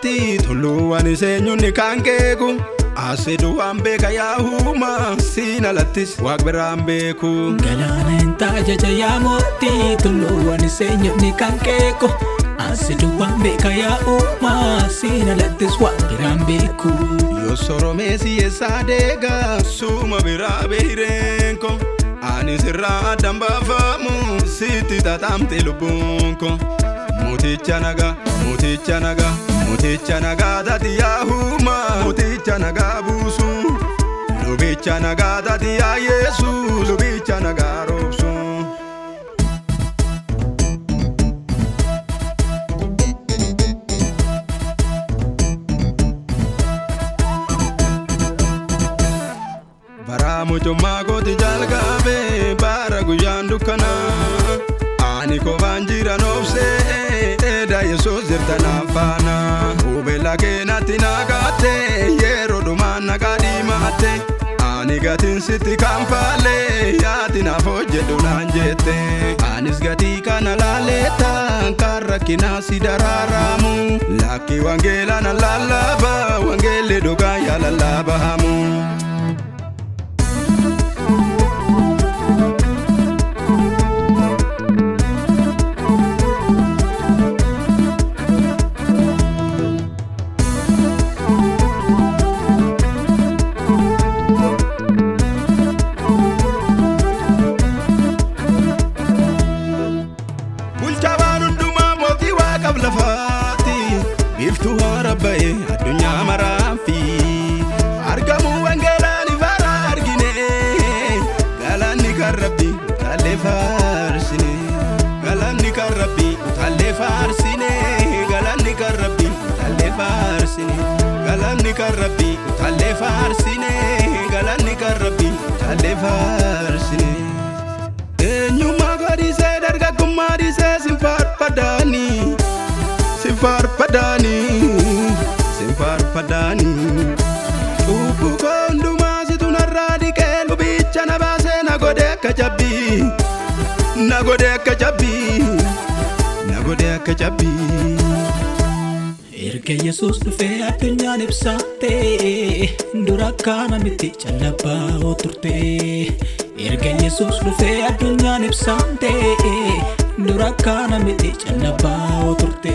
mootii tulluuwwan iseenyuun kan keeku. Asidu waan beeka yaahuma siin alattis waaq biraan beeku. Galaana hin taajaja yaa mootii tulluuwwan iseenyuun kan keeku. Asidu waan beeka yaa'uma siin alattis waaq biraan beeku. Yoo soromee siyyeessaa deegaa suuma biraa beeyreenko. Ani sirraa addaan baafamu sitti tataamte lubbuunko. Mooticha nagaa, mooticha nagaa, mooticha nagaa taati yaahuma. Mooticha nagaa buusu. Lubicha nagaa taati yaa Yesu. Lubicha nagaa roobsu. Bara mucummaa kooti jalqabee bara guyyaan dukkanaa. Ani kofaan jiran obsee eeda yesoos jirta naan faana. Hubeela keenatti nagaate yeroo dhumaan nagaa diimaate. Ani gatiin sitti kan faalee yaati naaf hojjedhu naan jette. Anis gatii kana laaleeta kan rakkinaa si daraaramu. Lakki wangeela na lallaaba wangeelli dhugaa yaa lallaabamu. Bulchaa waan hundumaa mootii waaqaaf lafaati Biiftuu haara ba'e addunyaa maraafi Argamuu wangeelaan ifara argine Galaanni kan rabbi utaallee faarsine Galaanni kan rabbi utaallee faarsine Galaanni kan rabbi utaallee faarsine Galaanni kan rabbi utaallee faarsine Galaanni kan rabbi utaallee faarsine Eenyummaa godhisee dargaggummaa dhisee sin faarfadaanii sin faarfadaanii sin faarfadaanii. Cubbuu koo hundumaa situ narraa dhiqee lubicha na baasee na godhe akka cabbii na godhe akka cabbii na godhe akka cabbii. Erga Yesuus dhufee addunyaan ibsaatee dura kana miti callabbaa turte. Erga Yesuus dhufee addunyaan ibsaatee dura kana miti callabbaa turte.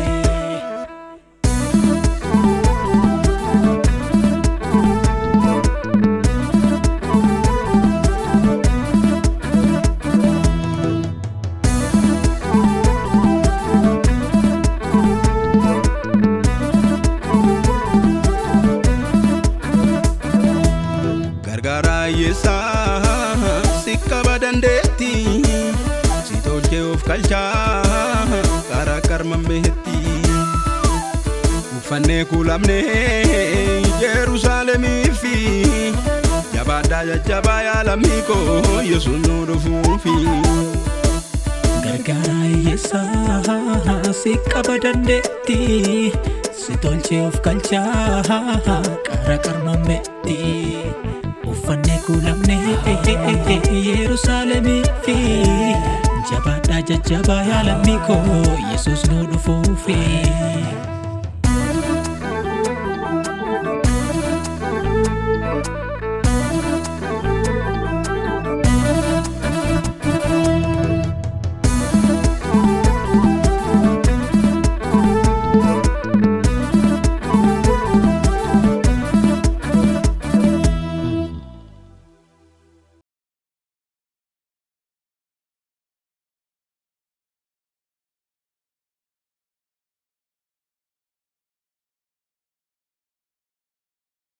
Gargaaraa hiyyeessaa si qaba dandeetti si tolchee of galchaa karaa karman beetti. Uffannee kuulamnee Yerusaalemii fi jabaadhaa jajjabaa yaalamii koo Yesuus nu dhufuufi. Gargaaraa hiyyeessaa si qaba dandeetti si tolchee of galchaa qara qarmammeetti. Uffannee kuulamnee Yerusaalemii fi jabaadhaa jajjabaa yaalamii koo Yesuus nu dhufuufi.